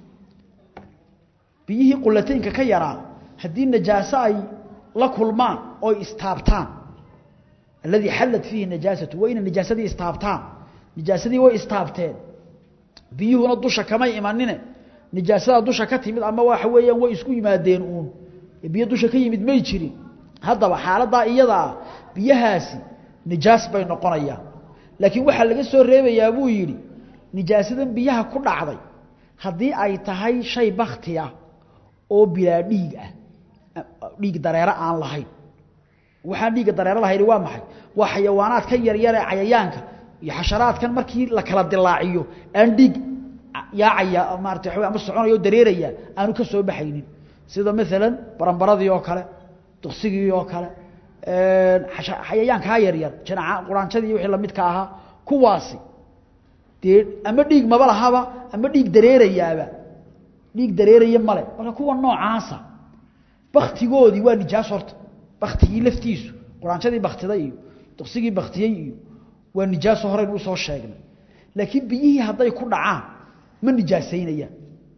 biyihii qulataynka ka yaraa haddii najaaso ay la kulmaan oy istaabtaan alladii xallat fiihi najaasatu waa inay najaasadii istaabtaan najaasadii way istaabteen biyuhuna dusha kamay imanine nijaasada dusha ka timid ama waxa weeyaan way isku yimaadeen uun biyo dusha ka yimid may jirin haddaba xaaladaa iyadaa biyahaasi nijaas bay noqonayaan laakiin waxaa laga soo reebayaa buu yidhi nijaasadan biyaha ku dhacday haddii ay tahay shay bakti ah oo bilaa dhiig ah dhiig dareero aan lahayn waxaan dhiigga dareero lahayn waa maxay waa xayawaanaadkan yaryar ee cayayaanka iyo xasharaadkan markii la kala dilaaciyo aan dhiig yaacaya maarata waxa ama soconaya oo dareeraya aanu ka soo baxaynin sida maalan barambaradii oo kale duksigii oo kale xayayaankaa yaryar janaca quraanjadii wixii lamidka ahaa kuwaasi dee ama dhiig maba lahaba ama dhiig dareerayaaba dhiig dareeraya male marka kuwa noocaasa baktigoodii waa nijaas horta baktigii laftiisu quraanjadii baktiday iyo duksigii baktiyey iyo waa nijaaso horeynu usoo sheegnay laakiin biyihii hadday ku dhacaan ma nijaasaynayaan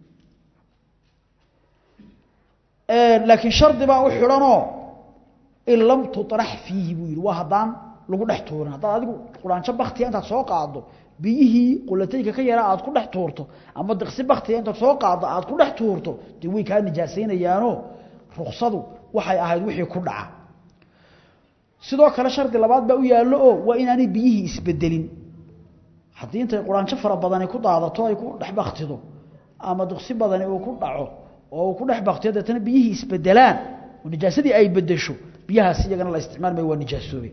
laakiin shardi baa u xidhanoo in lam tuطrax fiihi buu yidhi waa haddaan lagu dhex tuurin haddaad adigu quraanjo baktiga intaad soo qaaddo biyihii qulataynka ka yaraa aad ku dhex tuurto ama diqsi baktiga intaad soo qaaddo aad ku dhex tuurto dee way kaa nijaasaynayaanoo ruksadu waxay ahayd wixii ku dhaca sidoo kale shardi labaad baa u yaallo oo waa inaanay biyihii isbedelin haddii intay quraanjo fara badani ku daadato ay ku dhex baktido ama duqsi badani uu ku dhaco oo uu ku dhex baktiyo deetana biyihii isbedelaan oo nijaasadii ay bedesho biyahaas iyagana la isticmaal maayo waa nijaasoobay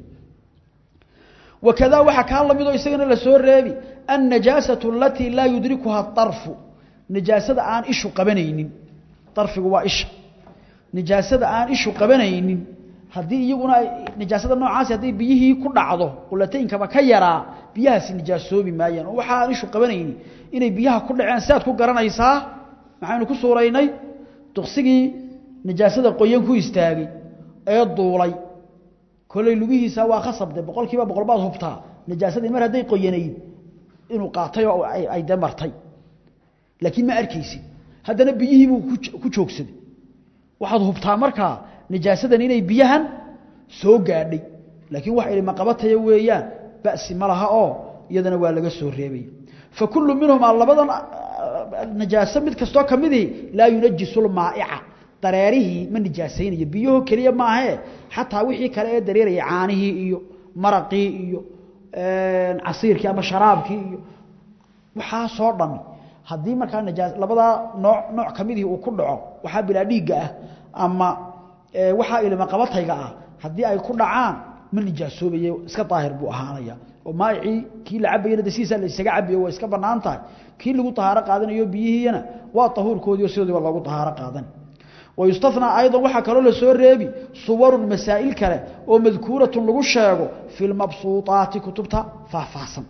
wakadaa waxaa kaa lamid oo isagana la soo reebi annajaasatu alatii laa yudrikuha darfu nijaasada aan ishu qabanaynin darfigu waa isha nijaasada aan ishu qabanaynin haddii iyaguna nijaasada noocaasi hadday biyihii ku dhacdo qulataynkaba ka yaraa biyahaasi nijaasoobi maayaan oo waxa aan ishu qabanayni inay biyaha ku dhaceen siaad ku garanaysaa maxaynu ku suuraynay duksigii nijaasada qoyan ku istaagay ee duulay koley lugihiisa waa khasabde boqol kiiba boqol baad hubtaa nijaasadii mar hadday qoyanayd inuu qaatay oo ay de martay laakiin ma arkaysid haddana biyihiibuu ku joogsaday waxaad hubtaa markaa nijaasadan inay biyahan soo gaadhay laakiin wax ilmaqabataya weeyaan basi ma laha oo iyadana waa laga soo reebay fa kullu minhumaa labadan najaaso mid kastoo ka midii laa yunajisu lmaa'ica dareerihii ma nijaasaynayo biyahoo keliya maahee xataa wixii kale ee dareeraya caanihii iyo maraqii iyo casiirkii ama sharaabkii iyo waxaasoo dhami haddii markaa najaa labadaa nooc nooc ka midihii uu ku dhaco waxaa bilaa dhiigga ah ama waxaa ilma qabatayga ah haddii ay ku dhacaan ma nijaasoobaye iska daahir buu ahaanaya oo maayicii kii la cabayana de sidiisaa la isaga cabayo waa iska bannaan tahay kii lagu tahaaro qaadanayo biyihiina waa tahuurkoodiio sidoodiiba loogu tahaaro qaadan wayustanaa ayضa waxaa kaloo la soo reebi suwarun masaa'il kale oo madkuuratun lagu sheego fi lmabsuuطaati kutubta faahfaahsan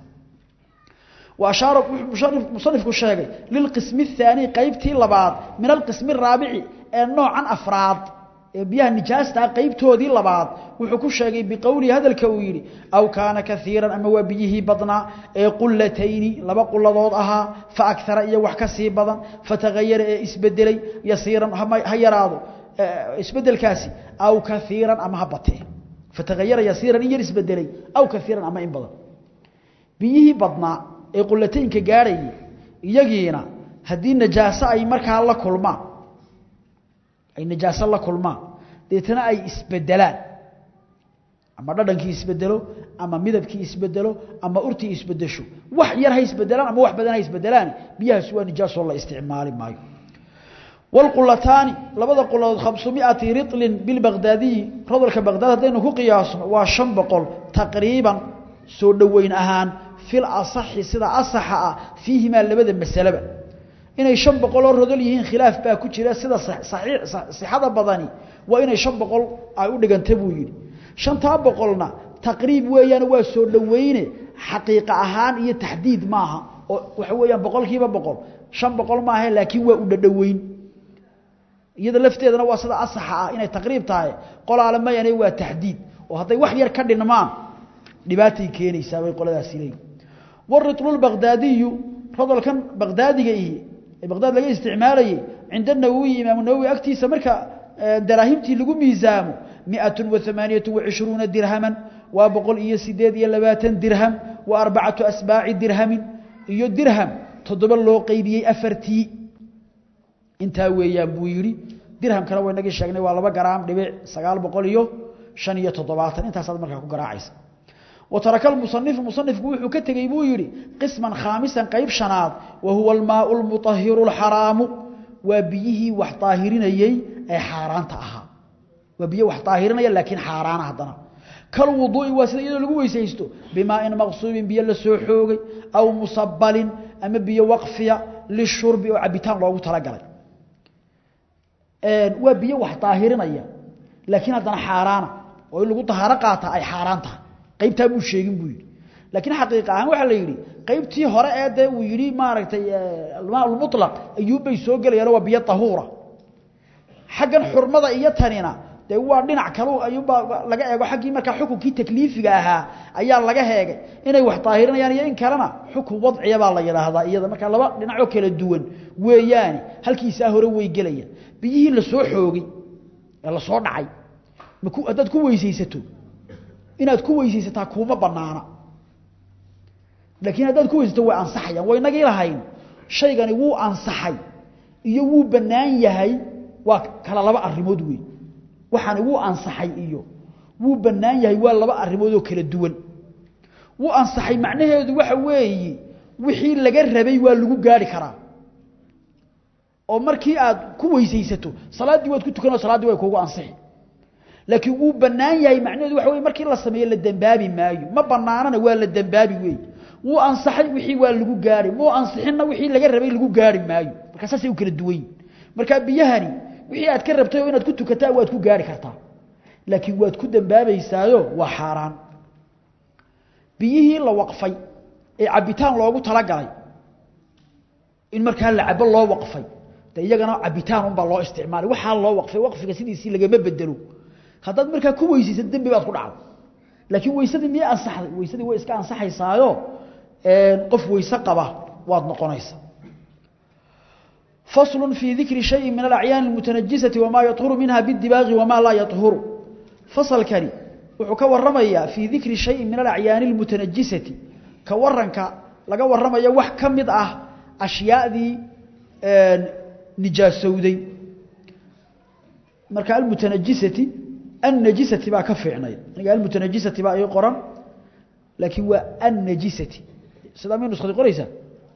وأشhaaر muصنifku sheegay lilqism الثaanي qeybtii labaad min alqism الraabici ee noocan afraad ee biyaha nijaastaa qeybtoodii labaad wuxuu ku sheegay biqowlihi hadalka uu yidhi aw kaana kaiiran ama waa biyihii badnaa ee qulatayni laba quladood ahaa faakara iyo wax ka sii badan fatahayara ee isbedelay yasiiran ha yaraado isbedelkaasi aw kaiiran ama ha batee fatahayara yasiiran in yar isbedelay aw kaiiran ama in badan biyihii badnaa ee qulataynka gaadhayay iyagiina haddii najaaso ay markaa la kulmaan ay najaaso la kulmaan deetana ay isbedelaan ama dhadhankii isbedelo ama midabkii isbedelo ama urtii isbedesho wax yar ha isbedelaan ama wax badan ha isbedelaan biyahaasi waa nijaasoo la isticmaali maayo wاlqulataani labada quladood khamsumiati riطlin bilbagdaadiyi rodolka bagdaad haddaynu ku qiyaasno waa شhan boqol taqriiban soo dhoweyn ahaan fil asaxi sida asaxa ah fiihimaa labada masaleba inay shan boqoloo rodol yihiin khilaaf baa ku jira sida sixada badani waa inay shan boqol ay u dhiganta buu yidhi shantaa boqolna taqriib weeyaan waa soo dhoweyne xaqiiqa ahaan iyo taxdiid maaha oo waxa weeyaan boqol kiiba boqol shan boqol maaha laakiin waa u dhadhoweyn iyada lafteedana waa sida asaxa ah inay taqriib tahay qolaale mayane waa taxdiid oo hadday wax yar ka dhinmaan dhibaatay keenaysaa bay qoladaasi leeyihin waritlu lbaqdaadiyu rodolkan baqdaadiga ihi ee baqdaad laga isticmaalayay cinda nawowi imaamu nawowi agtiisa marka daraahimtii lagu miisaamo miatun wa amaaniyatu wacishruuna dirhaman waa boqol iyo sideed iyo labaatan dirham wa arbacatu asbaaci dirhamin iyo dirham toddoba loo qeybiyey afartii intaa weeyaan buu yidhi dirhamkana waa inagii sheegnay waa laba garaam dhibic sagaal boqol iyo shan iyo toddobaatan intaasaad markaa ku garaacaysa wa taraka almusanifu musanifku wuxuu ka tegey buu yidhi qisman khaamisan qeyb shanaad wa huwa almaau lmutahiru alxaraamu waa biyihii wax daahirinayey ee xaaraanta ahaa waa biyo wax daahirinaya laakiin xaaraana haddana kalwuduui waa sida iyadoo lagu weysaysto bimaain maqsuubin biyo la soo xoogay aw musabalin ama biyo waqfiya lishurbi oo cabitaan loogu talagalay waa biyo wax daahirinaya laakiin haddana xaaraana oo in lagu dahaaro qaataa ay xaaraan tahay qaybtaa buu sheegin buu yidhi laakiin xaqiiqa ahaan waxaa la yidhi qaybtii hore ee dee uu yidhi maaragtay almaa lmutlaq ayuubbay soo gelayaan waa biyo tahuura xaggan xurmada iyo tanina dee waa dhinac kale ayuubbaa laga eego xaggii markaa xukunkii takliifiga ahaa ayaa laga heegay inay wax daahirinayaan iyo in kalena xukun wadciya baa la yidhaahdaa iyada markaa laba dhinacoo kala duwan weeyaani halkiisaa hore way gelayaan biyihii la soo xoogay ee la soo dhacay haddaad ku weysaysato inaad ku weysaysataa kuuma banaana laakiin haddaad ku weysato way ansaxayaan way inagii lahayn shaygani wuu ansaxay iyo wuu bannaan yahay waa kala laba arrimood wey waxaani wuu ansaxay iyo wuu bannaan yahay waa laba arrimood oo kala duwan wuu ansaxay macnaheedu waxa weeye wixii laga rabay waa lagu gaari karaa oo markii aad ku weysaysato salaaddii waad ku tukanoo salaaddii way kuugu ansixi laakiin wuu bannaan yahay macnaheedu waxa wey markii la sameeyo la dembaabi maayo ma bannaanana waa la dembaabi weey wuu ansaxay wixii waa lagu gaari muu ansixinna wixii laga rabay lagu gaari maayo markaa saasay u kala duwan yihin markaa biyahani wixii aad ka rabtay oo inaad ku tukataa waad ku gaari kartaa laakiin waad ku dembaabaysaayo waa xaaraan biyihii la waqfay ee cabitaan loogu talagalay in markaa la cabo loo waqfay de iyagana cabitaan unbaa loo isticmaalay waxaa loo waqfay waqfiga sidiisii lagama bedelo haddaad markaa ku weysaysa dembi baad ku dhacdo laakiin weysadii miyay ansaxday weysadii way iska ansaxaysaayo qof weyse qaba waad noqonaysa faslu fii dikri shayin min alacyaani almutanajisati wamaa yahuru minha bidibaaqi wamaa laa yahuru fasalkani wuxuu ka waramayaa fii dikri shayin min alacyaani almutanajisati ka waranka laga waramayo wax ka mid ah ashyaadii nijaasowday marka almutanajisati annajisati baa ka fiicnayd aniga almutanajisati baa ii qoran laakiin waa annajisati sidaa may nuskadi qoraysaa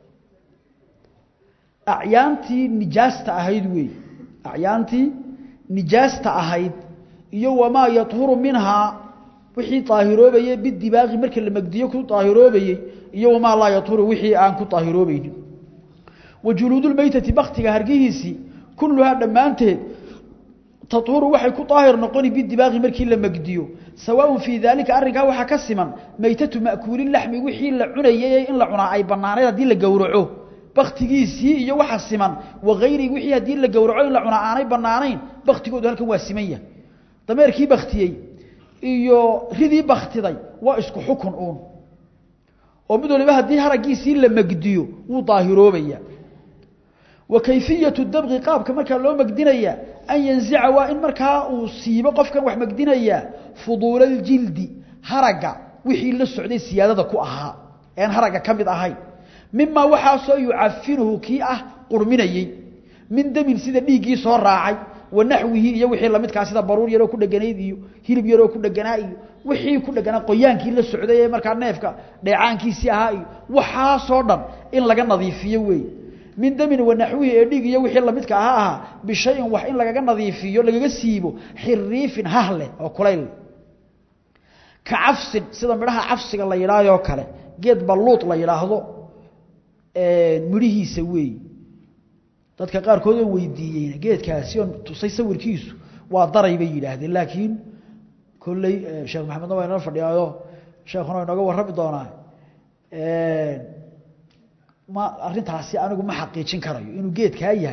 acyaantii nijaasta ahayd weey acyaantii nijaasta ahayd iyo wamaa yahuru minhaa wixii daahiroobayey bidibaaqi marka la megdiyo ku daahiroobayey iyo wamaa laa yahuru wixii aan ku daahiroobaynin wa juluudulmeytati baktiga hargihiisii kulluhaa dhammaanteed tahuru waxay ku daahir noqoni bidibaaqi markii la megdiyo sawaaun fii daalika arrinkaa waxaa ka siman meytatu ma'kuulilaxmi wixii la cunayay in la cunaa ay bannaanayd haddii la gowraco baktigiisii iyo waxa siman wagayrihi wixii haddii la gowraco in la cunaa aanay bannaanayn baktigoodu halkan waa siman yahay dameerkii baktiyey iyo ridii baktiday waa isku xukun uun oo mid waliba haddii haraggiisii la megdiyo wuu daahiroobayaa wa kayfiyatu dabqi qaabka markaa loo megdinayaa an yanzica waa in markaa uu siibo qofkan wax megdinayaa fuduulaljildi haragga wixii la socday siyaadada ku ahaa ean haragga ka mid ahayn mimaa waxaasoo yucafinuhu kii ah qurminayey min damin sida dhiiggii soo raacay wa naxwihi iyo wixii lamidkaa sida baruur yaroo ku dheganayd iyo hilib yaroo ku dheganaa iyo wixii ku dheganaa qoyaankii la socday ee markaa neefka dheecaankiisii ahaa iyo waxaasoo dhan in laga nadiifiyo weeye min damin wanaxwihi ee dhiig iyo wixii lamidka aha ahaa bishayin wax in lagaga nadiifiyo lagaga siibo xiriifin hahleh oo kulayl ka cafsin sida midhaha cafsiga la yidhaahoo kale geed balluud la yidhaahdo midhihiisa weey dadka qaarkood oo weydiiyeyna geedkaasi oon tusay sawirkiisu waa daray bay yidhaahdeen laakiin kolley sheekh maxamedna waa inala fadhiyaayo sheekhuna inooga warrami doonaa ma arrintaasi anigu ma xaqiijin karayo inuu geedkaa yahay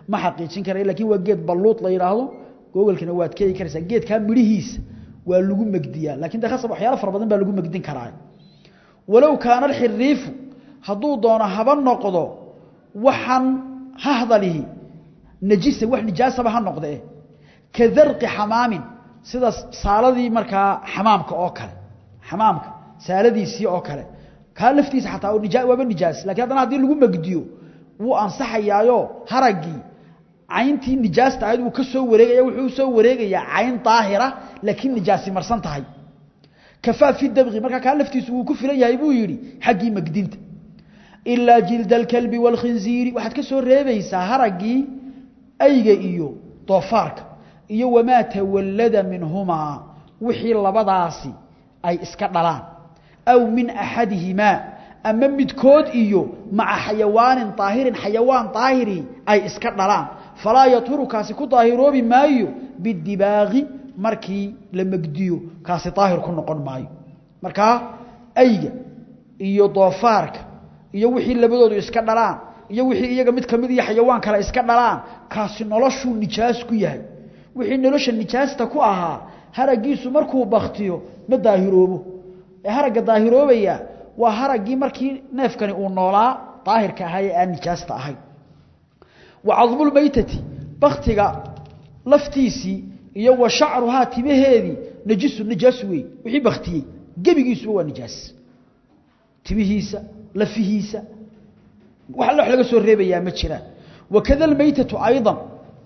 ma xaqiijin karayo laakiin waa geed balluud la yidhaahdo googolkana waad keegi karaysaa geedkaa midhihiisa waa lagu megdiyaa lakin de khasab waxyaalo fara badan baa lagu megdin karaa walow kaana alxiriifu hadduu doono haba noqdo waxaan hahdalihi najisa wax nijaasaba ha noqdee ka darqi xamaamin sida saaladii markaa xamaamka oo kale xamaamka saaladiisii oo kale kaa laftiisa xataa waaba nijaas lakin haddana haddii lagu megdiyo wuu ansaxayaayo haraggii cayntii nijaasta ahayd wuu ka soo wareegaya wuxuu soo wareegayaa cayn daahira laakiin nijaasi marsan tahay kafaa fi dabqi markaa kaa laftiisu wuu ku filan yahay buu yidhi xaggii megdinta ilaa jilda alkalbi waalkhinziiri waxaad ka soo reebaysaa haraggii ayga iyo doofaarka iyo wamaa tawallada minhumaa wixii labadaasi ay iska dhalaan aw min axadihimaa ama midkood iyo maca xayawaanin daahirin xayawaan daahiri ay iska dhalaan falaa yaturu kaasi ku daahiroobi maayo bidibaaqi markii la megdiyo kaasi daahir ku noqon maayo markaa ayga iyo doofaarka iyo wixii labadoodu iska dhalaan iyo wixii iyaga mid kamid iyo xayawaan kale iska dhalaan kaasi noloshuu nijaas ku yahay wixii nolosha nijaasta ku ahaa haragiisu markuu baktiyo ma daahiroobo ee haragga daahiroobaya waa haraggii markii neefkani uu noolaa daahirka ahaa ee aan nijaasta ahayn wa cadmulmaytati baktiga laftiisii iyo wa shacruhaa timaheedii najisu nijaas wey wixii baktiyey gebigiisuba waa nijaas timihiisa lafihiisa wax alla wax laga soo reebayaa ma jiraan wakada almaytatu aydan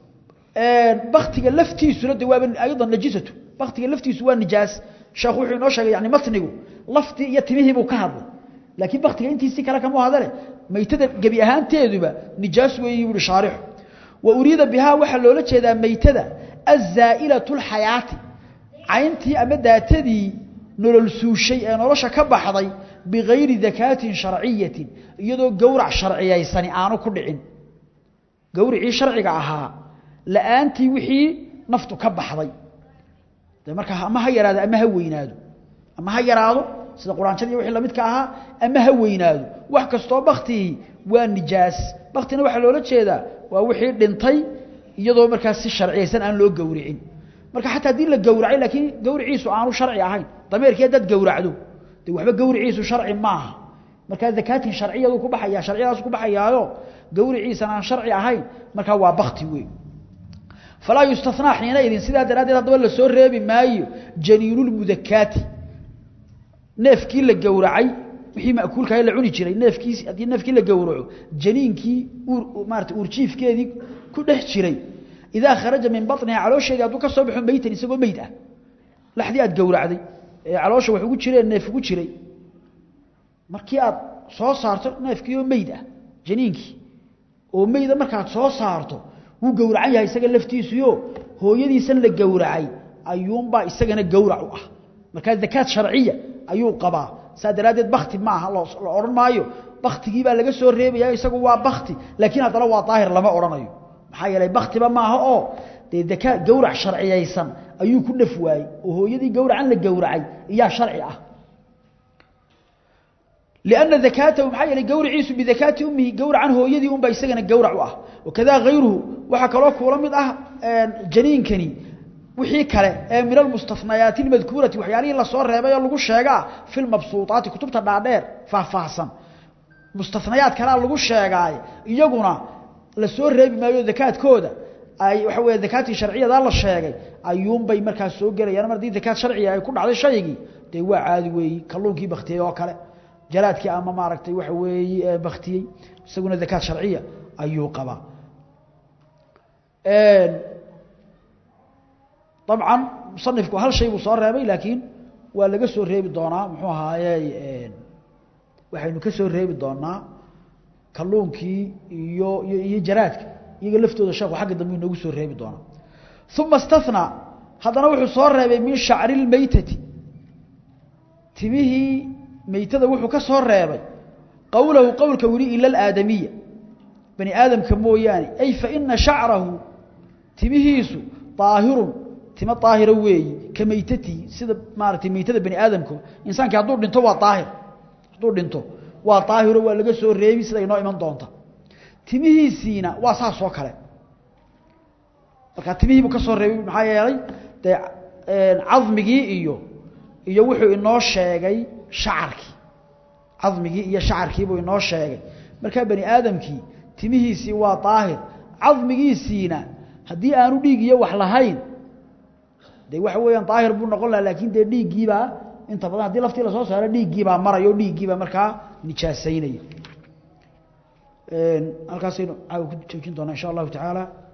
baktiga laftiisuna de waaba aydan najisatu baktiga laftiisu waa nijaas sheekhu wuxuu inoo sheegay yani matnigu laftii iyo timihii buu ka hadlay laakiin baktiga intiisii kale kama hadale maytada gebi ahaanteeduba nijaas weeyi buuhi shaarixu wa uriida bihaa waxaa loola jeedaa maytada azaa'ilatu lxayaati cayntii ama daatadii nolol suushay ee nolosha ka baxday bigayri dakaatin sharciyatin iyadoo gowrac sharciyaysani aanu ku dhicin gowricii sharciga ahaa la'aantii wixii naftu ka baxday de markaa ama ha yaraado ama ha weynaado ama ha yaraado sida quraanjadii wixii lamidka ahaa ama ha weynaado wax kastoo baktigii waa nijaas baktina waxaa loola jeedaa waa wixii dhintay iyadoo markaas si sharciyaysan aan loo gowricin marka xataa haddii la gowracay laakiin gowriciisu aanu sharci ahayn dameerkii haddaad gowracdo de waxba gowriciisu sharci maaha markaa dakaatin sharciyadu ku baxaya sharciyadaasu ku baxayaayo gowriciisan aan sharci ahayn markaa waa bakti wey falaa yustanaa xiinaidin sidaa daraaddeed haddaba la soo reebi maayo janiinulmudakaati neefkii la gowracay wixii makuulkaha la cuni jiray neefkiis haddii neefkii la gowraco janiinkii maarata uurjiifkeedii ku dhex jiray idaa kharaja min baniha caloosheedii hadduu ka soo baxo meytan isagoo meyd ah laxdii aad gowracday ee caloosha wax ugu jireen neef ugu jiray markii aad soo saarto neefkii oo meyd ah janiinkii oo meyda markaad soo saarto wuu gowracan yahay isaga laftiisuyo hooyadiisan la gowracay ayuunbaa isagana gowrac u ah markaa dakaad sharciya ayuu qabaa saa daraaddeed bakti maaha la odhan maayo baktigiibaa laga soo reebaya isagu waa bakti laakiin haddana waa daahir lama odhanayo maxaa yeelay baktiba maaha oo dee dakaa gowrac sharciyaysan ayuu ku dhaf waayey oo hooyadii gowracan la gowracay iyaa sharci ah لأن ذكاته maxaa yeelay gowriciisu bidakaati ummihi gowracan hooyadii unbaa isagana gowrac u ah wakadaa hayruhu waxaa kaloo kuula mid ah janiinkani wixii kale ee min almustafnayaati اlmadkuurati waxyaalihii lasoo reebay oo lagu sheegaa fi lmabsuuطaati kutubta dhaadheer faahfaahsan mustafnayaad kalea lagu sheegaaye iyaguna la soo reebi maayo dakaadkooda ay waxa weeye dakaatii sharciyadaa la sheegay ayuunbay markaas soo gelayaan mar haddii dakaad sharciga ay ku dhacday shaygii dee waa caadi weeyi kalluunkii baktiyey oo kale jaraadkii ama maaragtay waxa weeye baktiyey isaguna dakaad sharciya ayuu qabaa dabcan musanifku hal shay buu soo reebay laakiin waa laga soo reebi doonaa muxuu ahaaye waxaynu ka soo reebi doonaa kalluunkii iyo iyo iyo jaraadka iyaga laftooda sheekhu xagga dambe inoogu soo reebi doonaa uma istathnaa haddana wuxuu soo reebay min shacri lmeytati timihii meytada wuxuu ka soo reebay qowlahu qowlka wili ila alaadamiya bani aadamka mooyaane ay faina shacrahu timihiisu daahirun timo daahira weeyi ka meytatii sida maaragtay meytada bani aadamka insaankii hadduu dhinto waa daahir hadduu dhinto waa daahiro waa laga soo reebi sida inoo iman doonta timihiisiina waa saas oo kale marka timihii buu ka soo reebay maxaa yeelay dee cadmigii iyo iyo wuxuu inoo sheegay shacarkii cadmigii iyo shacarkii buu inoo sheegay markaa bani aadamkii timihiisii waa daahir cadmigiisiina haddii aanu dhiig iyo wax lahayn dee waxa weeyaan daahir buu noqon laha laakiin dee dhiiggiibaa inta badan haddii laftii lasoo saaro dhiiggiibaa maraya o dhiiggiibaa markaa nijaasaynaya halkaasaynu caawa ku joojin doonaa insha allahu tacaala